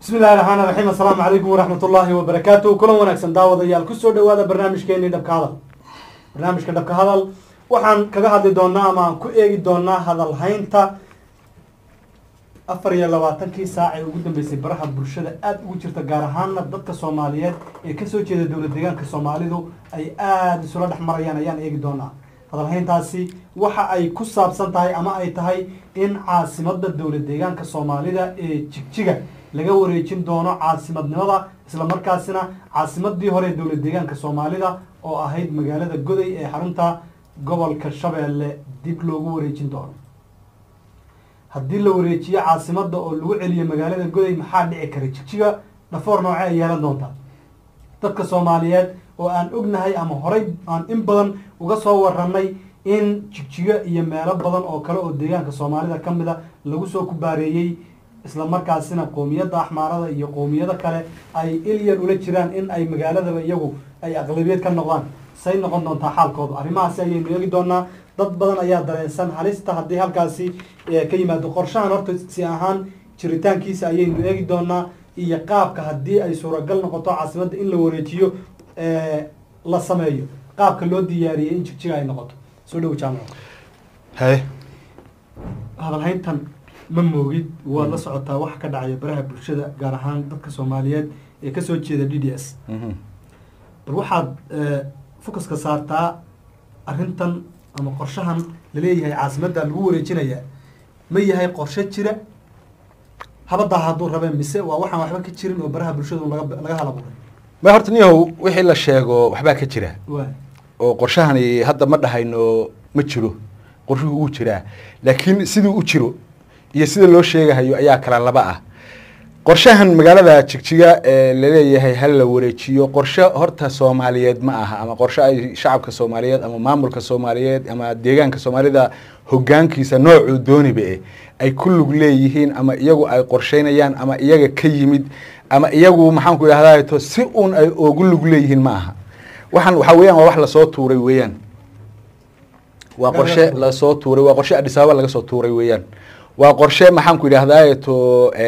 bismi illahi raxmaan raxiim assalaamu calaykum waraxmat ullaahi wabarakaatu kulan wanaagsan daawadayaal kusoo dhawaada barnaamijkeenii dhabka hadal barnaamijka dhabka hadal waxaan kaga hadli doonaa ama aan ku eegi doonaa hadalhaynta afar iyo labaatankii saac ee ugu dambeysay baraha bulshada aada ugu jirta gaar ahaana dadka soomaaliyeed ee kasoo jeeda dowlad deegaanka soomaalidu ay aada isula dhex marayaan ayaan eegi doonaa hadalhayntaasi waxa ay ku saabsan tahay ama ay tahay in caasimada dowlad deegaanka soomaalida ee jigjiga laga wareejin doono caasimadnimada islamarkaasina caasimadii hore ee dowlad deegaanka soomaalida oo ahayd magaalada goday ee xarunta gobolka shabeelle dib loogu wareejin doono haddii la wareejiyo caasimada oo lagu celiyo magaalada goday maxaa dhici kara jigjiga dhafoor nooce ay yeelan doontaa dadka soomaaliyeed oo aan ognahay ama horay aan in badan uga soo waranay in jigjiga iyo meelo badan oo kale oo deegaanka soomaalida ka mid a lagu soo kubaareeyey islamarkaasina qoomiyadda axmaarada iyo qoomiyado kale ay ilyan ula jiraan in ay magaaladaba iyagu ay aqlabiyad ka noqdaan say noqon doontaa xaalkooda arrimahaasi ayaynu eegi doonaa dad badan ayaa dareensan halista haddii halkaasi ka yimaado qorshahan horta si ahaan jiritaankiisa ayaynu eegi doonaa iyo qaabka haddii ay suuragal noqoto caasimadda in la wareejiyo la sameeyo qaabka loo diyaariyey in jigjiga ay noqoto soo dhowo jaamac haye hadalhayntan ma moogid waad la socotaa waxa ka dhacaya baraha bulshada gaar ahaan dadka soomaaliyeed ee kasoo jeeda d d s bal waxaad focuska saartaa arrintan ama qorshahan laleeyahay caasimadda lagu wareejinayaa ma yahay qorshe jira habadaa hadduu rabee mise waa waxaan waxba ka jirin oo baraha bulshadu laga laga halabuuray ma horta niyahow wixii la sheego waxbaa ka jira waay oo qorshahani hadda ma dhahayno ma jiro qorshuhu uu jiraa laakiin siduu u jiro iyo sida loo sheegahayo ayaa kala laba ah qorshahan magaalada jigjiga ee laleeyahay hal la wareejiyo qorshe horta soomaaliyeed ma aha ama qorshe ay shacabka soomaaliyeed ama maamulka soomaaliyeed ama deegaanka soomaalida hogaankiisa noocuu dooniba eh ay ku lug leeyihiin ama iyagu ay qorsheynayaan ama iyaga ka yimid ama iyagu maxaanku idhahdaa to si uun ay ogu lug leeyihiin ma aha waxaan waxaa weeyaan waa wax lasoo tuuray weeyaan waa qorshe lasoo tuuray waa qorshe adhisaaba laga soo tuuray weeyaan waa qorshe maxaanku idhahdaa to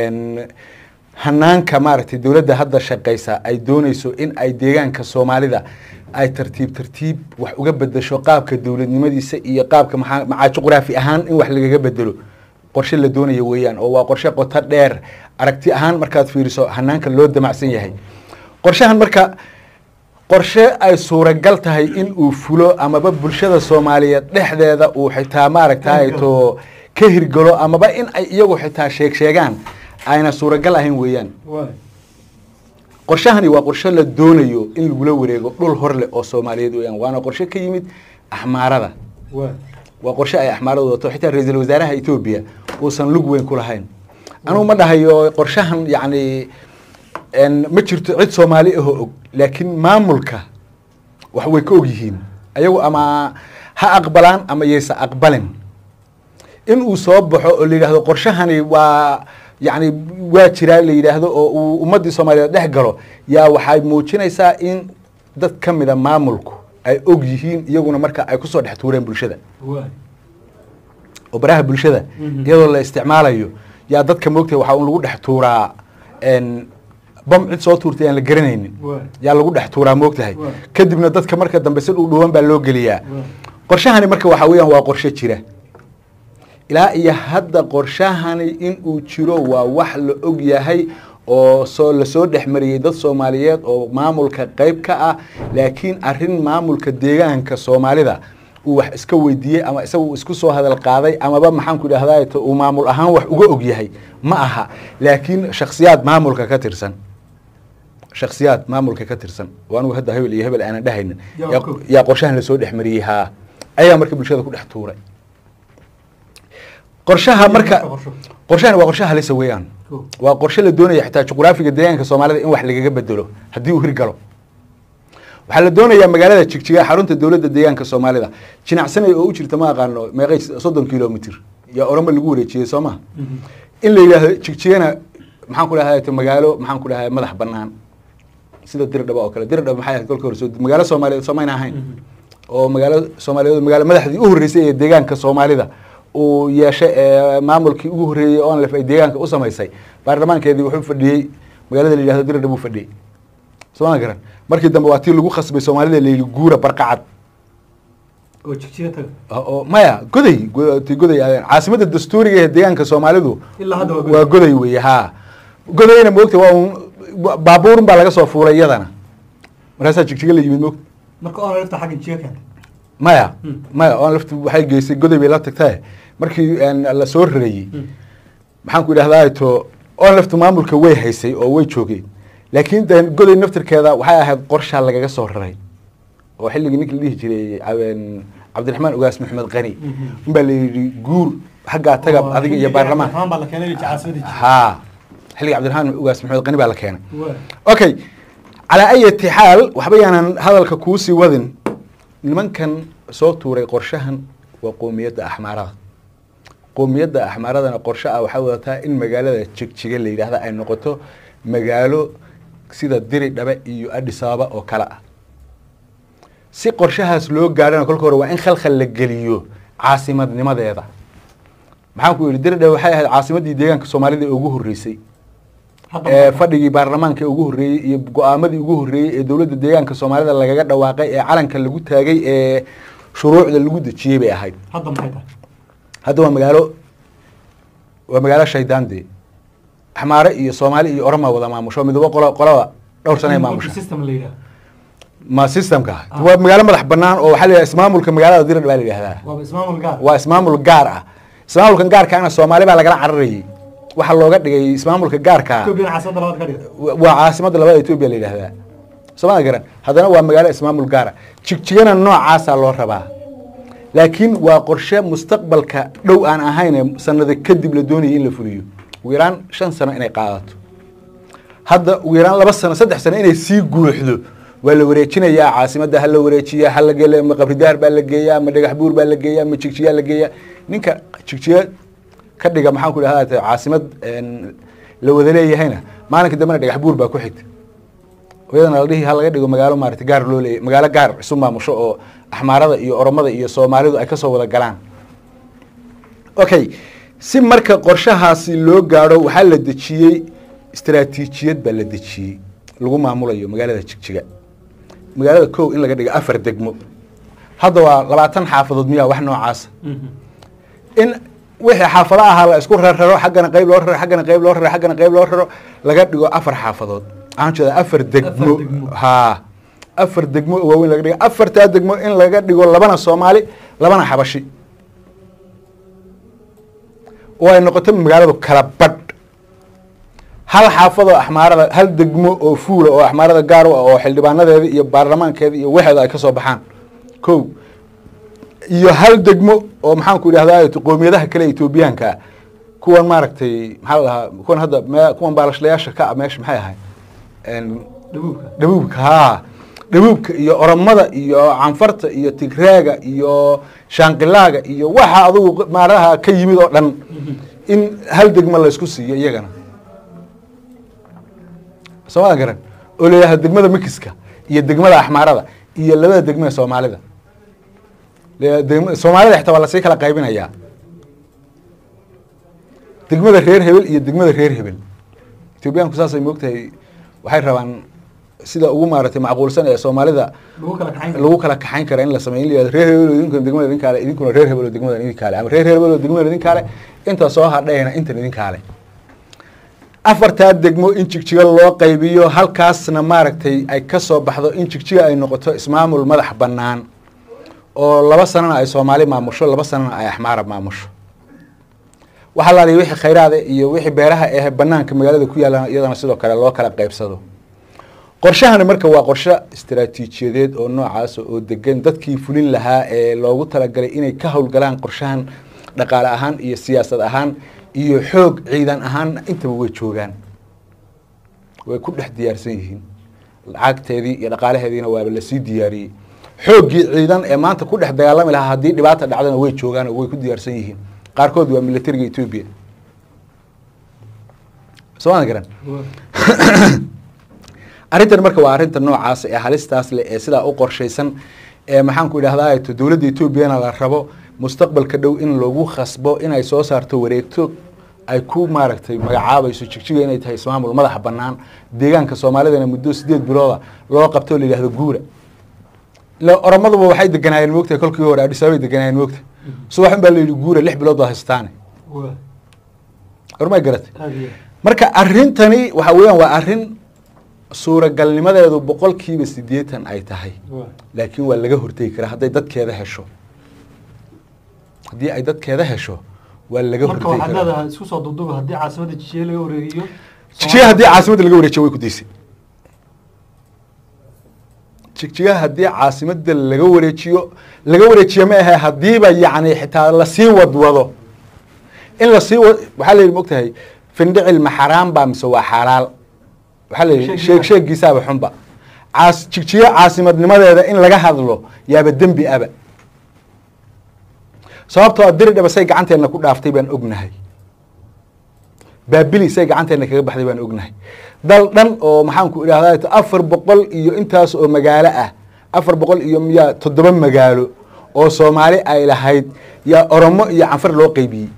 hanaanka maaragtay dowladda hadda shaqeysa ay dooneyso in ay deegaanka soomaalida ay tartiib tartiib wax uga bedesho qaabka dowladnimadiisa iyo qaabka maa maxaa juqraafi ahaan in wax lagaga bedelo qorshe la doonaya weeyaan oo waa qorshe qoto dheer aragti ahaan markaad fiiriso hanaanka loo damacsan yahay qorshahan marka qorshe ay suuragal tahay in uu fulo amaba bulshada soomaaliyeed dhexdeeda uu xitaa maaragtay to ka hirgalo amaba in ay iyagu xitaa sheeg sheegaan ayna suuragal ahayn weeyaan waay qorshahani waa qorshe la doonayo in lagula wareego dhul hor leh oo soomaaliyeed weeyaan waana qorshe ka yimid axmaarada waay waa qorshe ay axmaaradu wato xitaa ra-iisul wasaaraha etoobiya uusan lug weyn ku lahayn anugu ma dhahayo qorshahan yacni ma jirto cid soomaali ahoo og laakiin maamulka wax way ka og yihiin ayagu ama ha aqbalaan ama yaysa aqbalin in uu soo baxo oo la yidhahdo qorshahani waa yacni waa jiraa la yidhaahdo oo uu ummaddii soomaaliyeed dhex galo yaa waxay muujinaysaa in dad ka mida maamulku ay og yihiin iyaguna marka ay kusoo dhex tuureen bulshada waay oo baraha bulshada iyadoo la isticmaalayo yaa dadka moogtahay waxaa un lagu dhex tuuraa bam cid soo tuurtay aan la garanaynin waay yaa lagu dhex tuuraa moogtahay Waay. kadibna dadka marka dambe si dhuudhuwan baa loo geliyaa waay qorshahani marka waxaa weeyaan waa qorshe jira ilaa iyo hadda qorshahani in uu jiro waa wax la og yahay oo soo lasoo dhex mariyey dad soomaaliyeed oo maamulka qeyb ka ah laakiin arrin maamulka deegaanka soomaalida uu wax iska weydiiyey ama isaga uu isku soo hadal qaaday amaba maxaanku idhahdaa to uu maamul ahaan wax uga og yahay ma aha laakiin shaksiyaad maamulka ka tirsan shaksiyaad maamulka ka tirsan oo anigu hadda hebel iyo hebel aanan dhahaynin Yaa yaa- ku- yaa qorshahan lasoo dhex mariyey haa ayaa marka bulshada ku dhex tuuray qorshaha marka qorsho. qorshahani waa qorshe halisa weeyaan Cool. waa qorshe la doonaya xitaa juqraafiga deegaanka soomaalida in wax lagaga bedelo haddii uu hirgalo waxaa la doonayaa magaalada jigjiga xarunta dowladda deegaanka soomaalida jinacsanay oo u jirta ma aqaano meeqay soddon kilomitr yaa oroma lagu wareejiyey soo ma in la yidhaahdo jigjigana maxaan ku dhahay magaalo maxaan ku dhahay madax banaan sida dirdhaba oo kale dirdhaba maxay ahayd kolka hore soo magaalo soomaaliyeed soomayna ahayn oo magaalo soomaaliyeed magaalo madaxdii u horreysay ee deegaanka soomaalida uu yeeshay ee maamulkii ugu horreeyey oo anlef ay deegaanka u samaysay baarlamaankeedii wuxuu fadhiyey magaalada la yidhahdo diradha buu fadhiyey sooma garan markii dambe waa tii lagu khasbay soomaalida la yidhi guura barqacad oo jigjiga taga oo maya goday go- ti goday aadeen caasimadda dastuuriga ee deegaanka soomaalidu ilaa hadda waa waa goday weeye haa godayna moogta waa un baabuurun baa laga soo fuulay iyadana markaasaa jigjiga la yimid moogta marka oona lafta xagga jiga keentay maya Hmm. maya oon laftu waxay geysay goday bay la tagtae markii een, la soo rareeyey maxaan ku idhahdaa to oon laftu maamulka way haysay oo way joogeen laakiin de goday naftirkeeda waxay ahayd qorshaa lagaga soo raray oo xilligii ninkii la dhihi jiray cabeen- cabdiraxmaan ugaas maxamed qani Mhm. unbaa la yidhi guur xaggaa taga Oo adiga iyo xilligii baarlamaan Cabdiraxmaan baa la keenay caasimada jiga haa xilligii cabdiraxmaan ugaas maxamed qani baa la keenay waa okay calaa ayati xaal waxba yaanan hadalka kuusii wadin nimankan soo tuuray qorshahan waa qoomiyadda axmaarada qoomiyadda axmaaradana qorshe ah waxay wadataa in magaalada jigjiga la yidhaahda ay noqoto magaalo sida diri dhabe iyo adhisaaba oo kale ah si qorshahaas loo gaadhana kolka hore waa in khalkhal la geliyo caasimadnimadeeda maxaan ku yidhi diri dhabe waxay ahayd caasimaddii deegaanka soomaalida ee ugu horreysay hadda ee fadhigii baarlamaanka ee ugu horreeyey iyo go-aamadii ugu horreeyey ee dowladda deegaanka soomaalida lagaga dhawaaqay ee calanka lagu taagay ee shuruucda lagu dejiyey bay ahayd hadda maxay tahay hadda waa magaalo waa magaalo shaydaande axmaare iyo soomaali iyo oroma wada maamusho midabo qolo qolaba dhowr sana ay maamusha system la yidhaha ma systemka Ah. waa magaalo madax banaan oo waxaa la yidhaha ismaamulka magaalada diradh baa la yidhahdaa waaba ismaamul gaar waa ismaamul gaar ah ismaamulkan gaarkaana soomaali baa lagala cararayay waxaa looga dhigay ismaamulka gaarka ah Ethiopian caasimada labaad ka dhigay waa caasimadda labada etoobiya la yidhahdaa sooma garan haddana waa magaalo ismaamul gaara jigjigana noocaasaa loo rabaa laakiin waa qorshe mustaqbalka dhow aan ahayn sanado kadib la doonayay in la fuliyo ugu yaraan shan sano inay qaadato hadda ugu yaraan laba sano saddex sano inay sii guuxdo waa la wareejinayaa caasimadda ha la wareejiya ha la gele ma qabridaar baa la geeyaa ma dhagax buur baa la geeyaa ma jigjiyaa la geeyaa ninka jigjiga ka dhiga maxaan ku idhahdaa caasimad een, la wada leeyahayna maalinka dambena dhagax buur baa ku xigta iyadana la dhihi ha laga dhigo magaalo maarata gaar loo leeyahy magaalo gaar isu maamusho oo axmaarada iyo oromada iyo soomaalidu ay kasoo wada galaan okay si marka qorshahaasi loo gaadho waxaa la dejiyey istaraatiijiyad baa la dejiyey lagu maamulayo magaalada jigjiga magaalada kow in laga dhigo afar degmo hadda waa labaatan xaafadood miyaa wax noocaasa in wixii xaafado ahaa la isku rararo xaggana qayb loo raro xaggana qayb loo raro xaggana qayb loo raro laga dhigo afar xaafadood waxaan jeeda afar degmo degmo. haa afar degmo oo waaweyn laga dhigo afartaa degmo in laga dhigo labana soomaali labana xabashi oo ay noqoto magaaladu kala badh hal xaafadoo axmaarada hal degmo oo fuula oo axmaarada gaar u ah oo xildhibaanadeeda iyo baarlamaankeeda iyo waxeeda ay ka soo baxaan kow iyo hal degmo oo maxaan ku idhahdaa qoomiyadaha kale etoobiyaanka ah kuwan maaragtay maxaa la dhahaa kuwan hadda me- kuwan baalashlayaasha ka ah meesha maxay ahay dhabuubka dhabuubka haa dhabuubka iyo oromada iyo canfarta iyo tigraaga iyo shaanqilaaga iyo waxa adugu maaraha ka yimid oo dhan in hal degmo la isku siiyo iyagana soomada garan oo leeyahay degmada mikiska iyo degmada axmaarada iyo labada degmo ee soomaalida Le- degma- soomaalida xitaa waa lasii kala qaybinayaa degmada reer hebel iyo degmada reer hebel etoobiyaanku saasay moogtahay waxay rabaan sida ugu maaragtay macquulsan ee soomaalida lagu kala kaxayn karo. lagu kala kaxayn kara in la sameeyo in la yihahdo reer hebel oo idinkuna degmada idinkaale idinkuna reer hebel oo degmada idinkaale ama reer hebel oo degmada idinkaale inta soo hadhayna intan idinkaale afartaa degmo in jigjiga loo qaybiyo halkaasna maaragtay ay ka soo baxdo in jigjiga ay noqoto ismaamul madax bannaan oo laba sanana ay soomaali maamusho laba sanana ay axmaara maamusho waxaa la wixii khayraada iyo wixii beeraha ee banaanka magaalada ku yaallaan iyadana sidoo kale loo kala qaybsado qorshahani marka waa qorshe istaraatiijiyadeed oo noocaas oo degan dadkii fulin lahaa ee loogu talagalay inay ka howlgalaan qorshahan dhaqaale ahaan iyo siyaasad ahaan iyo xoog ciidan ahaan intaba way joogaan way ku dhex diyaarsan yihiin lacagteedii iyo dhaqaalaheediina waaba lasii diyaariyey xooggii ciidan ee maanta ku dhex dagaalami lahaa haddii dhibaata dhacdana way joogaan oo way ku diyaarsan yihiin qaarkood waa militariga etoobiya sooma garan arrintan marka waa arrinta noocaas ee halistaas leh ee sidaa u qorshaysan ee maxaan ku idhahdaa to dowladda etoobiyana la rabo mustaqbalka dhow in lagu khasbo inay soo saarto wareegto ay ku maaragtay magacaabayso jigjiga inay tahay ismaamul madaxa bannaan deegaanka soomaalidana muddo sideed bilooda loo qabto o la yidhahdo guura ila oromaduba waxay deganaayeen moogtahay kolkii hore adhisaabay deganaayeen moogtahay subaxun baa la yidhi guura lix bilood baad haystaane waa ormay garatay aad iyo marka arrintani waxa weeyaan waa arrin suuragalnimadeedu boqolkiiba siddeetan ay tahay waa laakiin waa laga hortegi karaa hadday dadkeeda hesho haddii ay dadkeeda hesho waa laga marka hortegi waxaad karaa leedahay isku soo duuduuba haddii caasimadda jijiye laga wareegiyo jigjiga haddii caasimadda laga wareejiyo way ku daysay jigjiga haddii caasimadda laga wareejiyo laga wareejiyo ma ahe haddiiba yacni xitaa lasii wadwado in lasii wa waxaa la yidhi mogtahay findhicil ma xaraam baa mise waa xalaal waxaa la yidhi sheeg Sheegiisa. sheegiisaaba xunba caas jigjiga caasimadnimadeeda in laga hadlo yaaba dembi aba sababtoo diri dhaba say gacanteenna ku dhaaftay baan ognahay baabili say gacanteenna kaga baxday baan ognahay dal dhan oo maxaanku idhahdaa afar boqol iyo intaas oo magaalo ah afar boqol iyo miyaa toddoba magaalo oo soomaali ay lahayd yaa oromo iyo canfar loo qeybiyey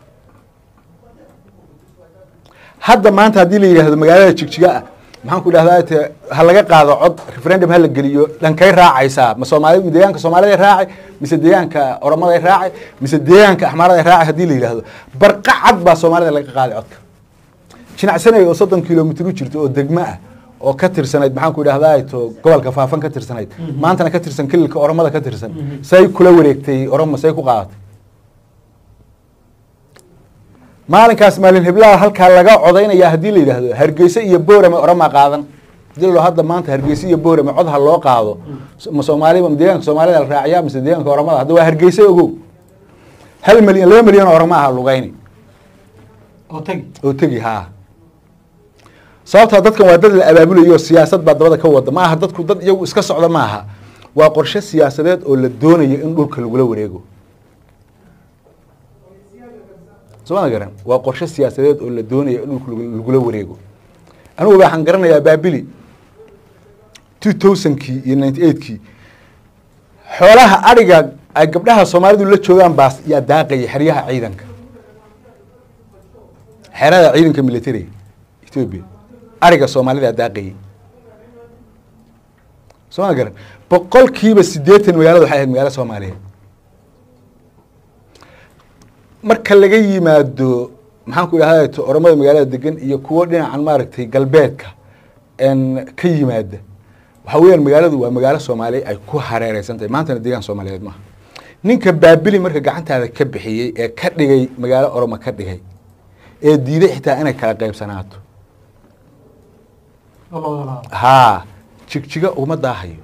hadda maanta haddii la yidhaahdo magaalada jigjiga ah maxaan ku idhahdaa te ha laga qaado cod referendum ha la geliyo dhankay raacaysaa ma soomaali deegaanka soomaalida raacay mise deegaanka oromada raacay mise deegaanka axmaarada raacay haddii la yidhaahdo barqa cad baa soomaalida laga qaaday codka jinacsanay oo soddon kilomitr u jirto oo degmo ah oo ka tirsanayd maxaan ku idhahdaa to gobolka faafan ka tirsanayd maantana ka tirsan kililka oromada ka tirsan say kula wareegtay oromo say ku qaadatay maalinkaas maalin heblaha halkaa laga codaynaya haddii la yidhaahdo hargeysa iyo boorame orama qaadan hadii la hadda maanta hargeysa iyo boorame cod ha loo qaado ma soomaaliba ma deegaanka soomaalida la raaciyaa mise deegaanka oramada hadda waa hargeysa ogow hal milyan laba milyan oo orama aha lugayni oo tagi oo tegi haa sababtaa dadkan waa dad la abaabulayo siyaasad baa dabada ka wada ma aha dadku dad iyagu iska socda ma aha waa qorshe siyaasadeed oo la doonayo in dhulka lagula wareego sooma garan waa qorshe siyaasadeed oo la doonayo in dhulka lagu- lagula wareego anigu waxaan garanayaa baabili two thousandkii iyo ninety eightkii xoolaha adhiga ay gabdhaha soomaalidu la joogaan baas yaa daaqayay xeryaha ciidanka xerada ciidanka militariga ethoobia ariga soomaalida daaqayay soo ma garan boqolkiiba siddeetan magaalada waxay ahayd magaalo soomaaliyeed marka laga yimaado maxaan ku idhahda to oromada magaalada degan iyo kuwo dhinacan maaragtay galbeedka n ka yimaada waxa weeyaan magaaladu waa magaalo soomaaliya ay ku hareereysan tahay maantana deegaan soomaaliyeed maaha ninka baabili marka gacantaada ka bixiyey ee ka dhigay magaalo oromo ka dhigay ee diiday xitaa inay kala qaybsanaato oo la wada laabo haa jigjiga uma daahayo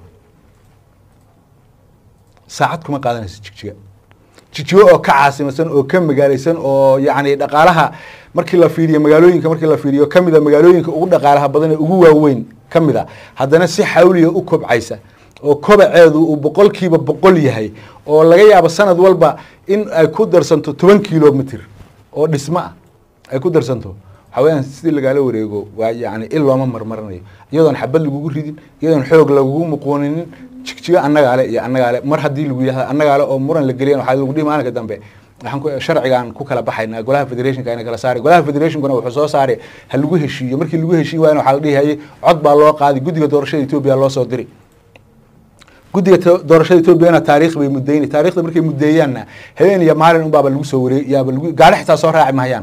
saacad kuma qaadanayso jigjiga jigjiga oo ka caasimadsan oo ka magaaleysan oo yacni dhaqaalaha markii la fiiriyo magaalooyinka markii la fiiriyo kamida magaalooyinka ugu dhaqaalaha badan ee ugu waaweyn ka mid a haddana si xawliya u kobcaysa oo kobaceedu uu boqolkiiba boqol yahay oo laga yaabo sanad walba in ay ku darsanto toban kilomitr oo dhismo ah ay ku darsanto waxaa weyaan sidii lagaala wareego waa yani il looma marmaranayo iyadoon xabad lagugu ridin iyadoon xoog lagugu muquuninin jigjiga annagaale iyo annagaale mar haddii lagu yihahdo annagaale oo muran la geliyan waxaa lagu dhihi maalinka dambe waxaan ku sharcigaan ku kala baxaynaa golaha federationka ayna kala saari golaha federationkuna wuxuu soo saari ha lagu heshiiyo markii lagu heshiin waayna waxaa la dhihi hayay cod baa loo qaadi guddiga doorashada etoobiya loo soo diri guddiga to- doorashada etoobiyana taariikh bay mudeyni taarikhda markay mudeeyaanna habeen iyo maalin unbaaba lagu soo wareeg yaaba lagu gaari xitaa soo raaci mahayaan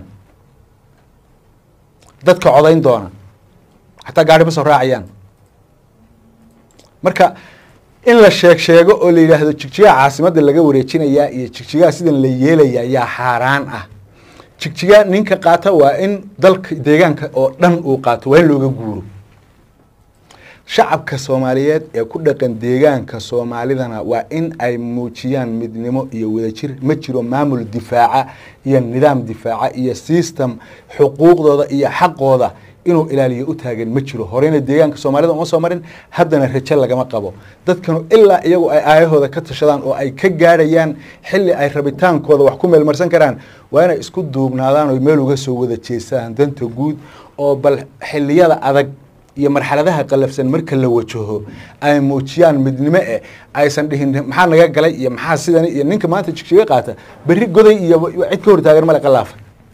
dadka codayn doona xataa gaari ma soo raacayaan marka in la sheeg sheego oo la yidhaahdo jigjigaha caasimadda laga wareejinayaa iyo jigjigaha sidan la yeelayaa yaa xaaraan ah jigjiga ninka qaata waa in dalka deegaanka oo dhan uu qaato waa in looga guuro shacabka soomaaliyeed ee ku dhaqan deegaanka soomaalidana waa in ay muujiyaan midnimo iyo wadajir ma jiro maamul difaaca iyo nidaam difaaca iyo system xuquuqdooda iyo xaqooda inuu ilaaliyo u taagan ma jiro horeyna deegaanka soomaalida uma soo marin haddana rajo lagama qabo dadkanu ilaa iyagu ay aayahooda ka tashadaan oo ay ka gaadhayaan xilli ay rabitaankooda wax ku meelmarsan karaan waa inay isku duubnaadaan oo meel uga soo wada jeestaan danta guud oo bal xiliyada adag iyo marxaladaha qalafsan marka la wajaho ay muujiyaan midnimo eh aysan dhihin maxaa naga galay iyo maxaa sidan iyo ninka maanta jigjiga qaata berri goday iyo cid ka hortaagan male qalaafay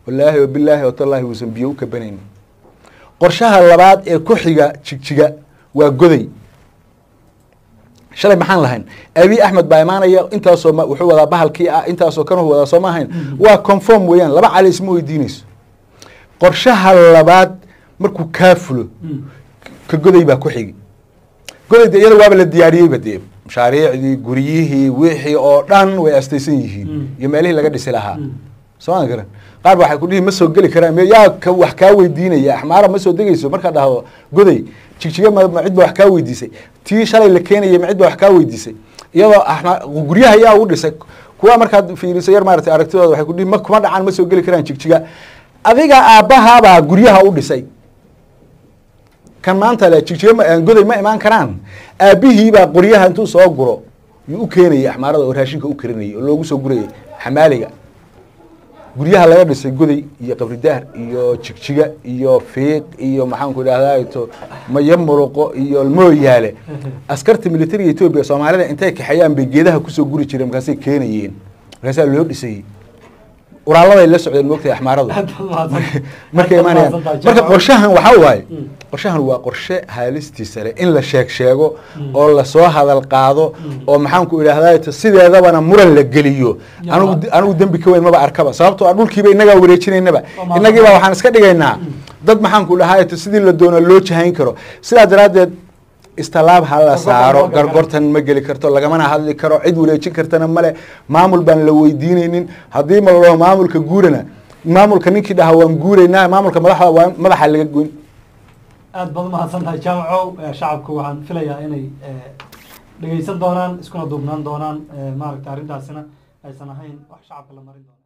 wallaahi wabilaahi watallaahi uusan biyo u kabanayn qorshaha labaad ee ku xiga jigjiga waa goday shalay maxaan lahayn abi axmed baa imaanaya intaasoo ma- wuxuu wadaa bahalkii ah intaasoo kan wadaa soo ma ahayn waa conform weeyaan laba cali isma weydiinayso qorshaha labaad markuu kaa fulo Mm. ka goday baa ku xigi goday de iyada waaba la diyaariyeyba dee mashaariicdii guryihii wixii oo dhan way astaysan yihiin Mm. iyo meelihii laga dhisi lahaa Mm. soo ma garan qaar ba waxay ku dhihi ma soo geli karaan me- yaa ka wax kaa weydiinaya axmaara ma soo degayso markaad dhahdo goday jigjiga ma ma cid ba wax kaa weydiisay tii shalay la keenayay ma cid ba wax kaa weydiisay iyadoo axma- guryaha yaa ugu dhisay kuwa markaad fiiriso yar maaragtay aragtidooda waxay ku dhihi ma kuma dhacaan ma soo geli karaan jigjiga adiga aabbahaabaa guryaha u dhisay kan maanta le jigjiga ma- eh, goday ma imaan karaan aabbihiibaa qoryaha intuu soo guro yuu u keenayay axmaarada oo raashinka u karinayay oo loogu soo gurayay xamaaliga guryaha laga dhisay goday iyo qabridaar iyo jigjiga iyo fiiq iyo maxaanku idhahdaa to mayo muruqo iyo mooyaale askarta militariga etoobiya soomaalida intay kaxeeyaan bay geedaha kusoo guri jireen markaasay keenayeen markaasaa loo dhisayey uraaladay la socdeen moogtahay axmaaradu Aad baad mahadsan- markay aad baad imaanayaan mahadsantahay, marka Jaamac. qorshahan waxaa waaye Mm. qorshahan waa qorshe haalistiisa leh in la sheeg sheego oo lasoo hadal qaado oo maxaanku idhahdaa sideedabana muran la geliyo Ya. anigu anigu dembi ka weyn maba arkaba sababtoo ah dhulkiiba inagaa wareejinaynaba maamul. inagiiba waxaan iska dhigaynaa dad maxaanku dhahaa sidii la doono loo jahayn karo sidaa daraaddeed istalaab ha la Gorgortan saaro ma geli karo. gargortan ma geli karto lagamana hadli karo cid wareejin kartana male maamul baan la weydiinaynin haddii ma la dhaho maamulka guurana maamulka ninkii dhaha waan guuraynaa maamulka madaxda waa madaxa laga goyn aad baad umahadsan tahay jaamacow Eh, shacabku waxaan filayaa inay eh, dhegeysan doonaan iskuna duubnaan doonaan Eh, maaragta arrintaasina aysan ahayn wax shacabka la marin doono